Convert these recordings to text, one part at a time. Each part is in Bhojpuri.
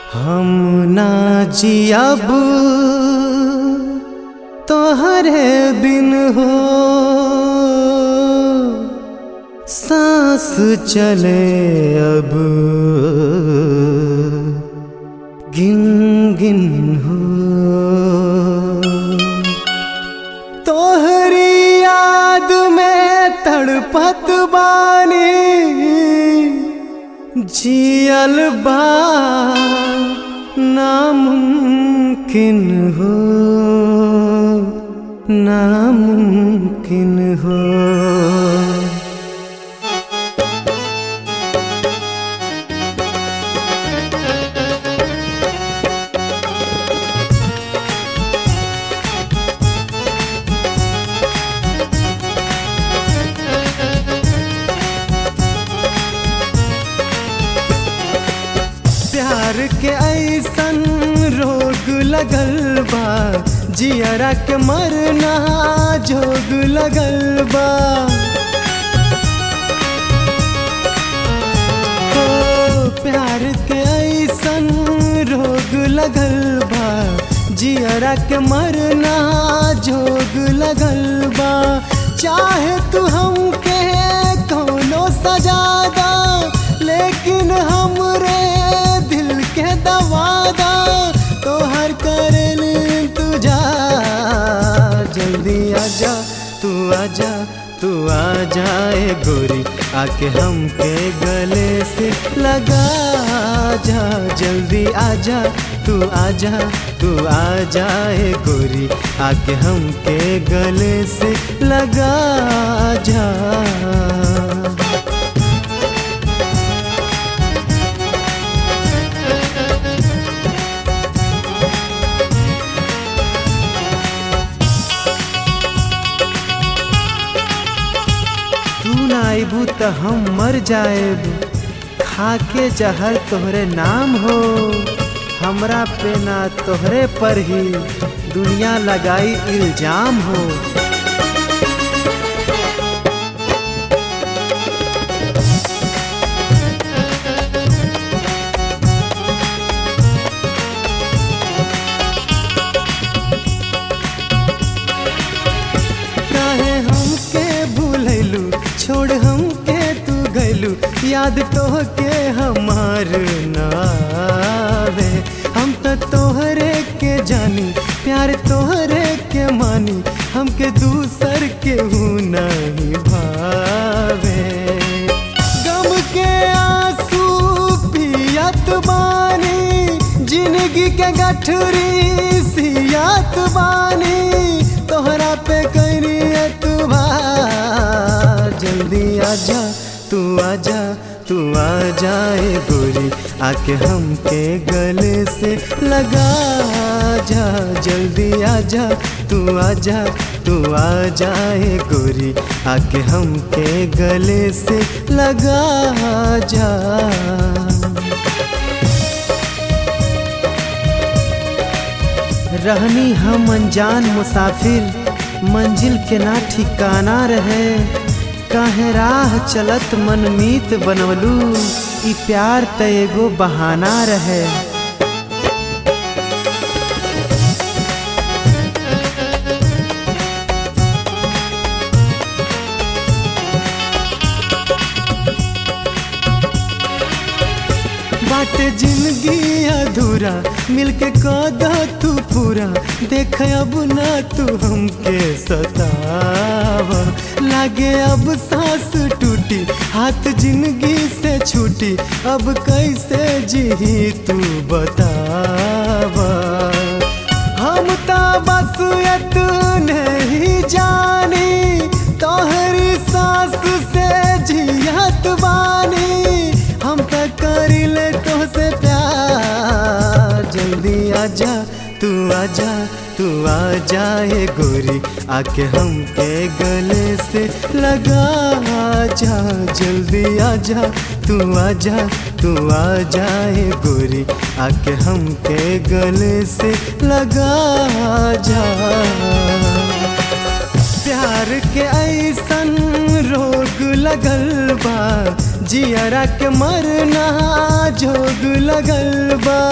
हम ना जियब तोहरे बिन हो सांस चले अब गिन गिन हो तोहरी याद में तड़पत बानी जियल बा नामुमकिन हो नामुमकिन हो प्यार के ऐसन रोग लगल बा जियरा के मरना जोग लगल बा ओ प्यार के ऐसन रोग लगल बा जियरा के मरना जोग लगल बा चाहे तू हमके कोनो सजादा लेकिन हमरे दिल के दवादा तो हर करल तुझा जल्दी आजा तू आजा तू आ जाए गोरी आके हमके गले से लगा जा जल्दी आजा तू आजा तू आ जाए गोरी आके हमके गले से लगा जा तू ना आइबू त हम मर जाएब खाके जहर तोहरे नाम हो हमरा पे ना तोहरे पर ही दुनिया लगाई इल्जाम हो काहे हमके भूलैलू छोड़ हमके तू गैलू याद तोहके हमार नावे हम तो तोहरे के जानी प्यार तोहरे के मानी हमके दूसर के हूँ नहीं भावे गम के आंसू पियत बानी जिंदगी के गठरी सियात बानी तोहरा पे करी तू जल्दी आजा तू आजा तू आ जाए गोरी आके हमके गले से लगा जा जल्दी आजा तू आजा तू आ जाए गोरी आके हमके गले से लगा जा रहनी हम अनजान मुसाफिर मंजिल के ना ठिकाना रहे काहे राह चलत मनमीत बनवलू ई प्यार त एगो बहाना रहे बाट जिंदगी अधूरा मिलके कदा तू पूरा देख अब ना तू हमके सतावा लागे अब सांस टूटी हाथ जिंदगी से छूटी अब कैसे जी तू बतावा हम तो बस नहीं जानी तोहरी सांस से जियत बानी हम तो करिले तो से प्यार जल्दी आजा तू आजा तू आ जाए गोरी आके हमके गले से लगा जा जल्दी आजा तू आजा तू आ जाए गोरी आके हमके गले से लगा जा प्यार के ऐसन रोग लगल बा जियरा के मरना जोग लगल बा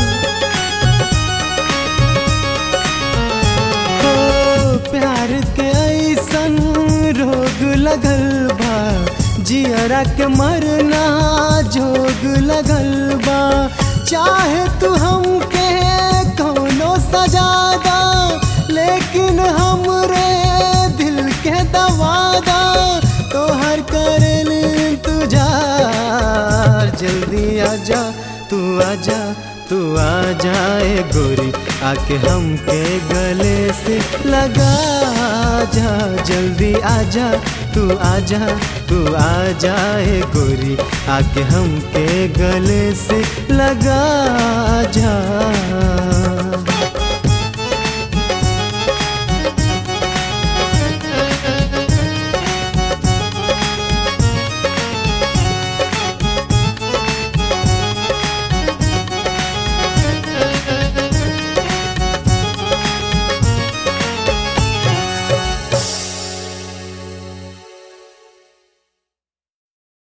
हो प्यार के ऐसन रोग लगल बा जियरा के मरना जोग लगल बा चाहे तू हमके कौनो सजादा लेकिन हमरे दिल के दवादा तोहर करल तुझार जल्दी आजा तू आजा तू आ जाए गोरी आके हमके गले से लगा जा जल्दी आजा तू आजा तू आ जाए गोरी आके हमके गले से लगा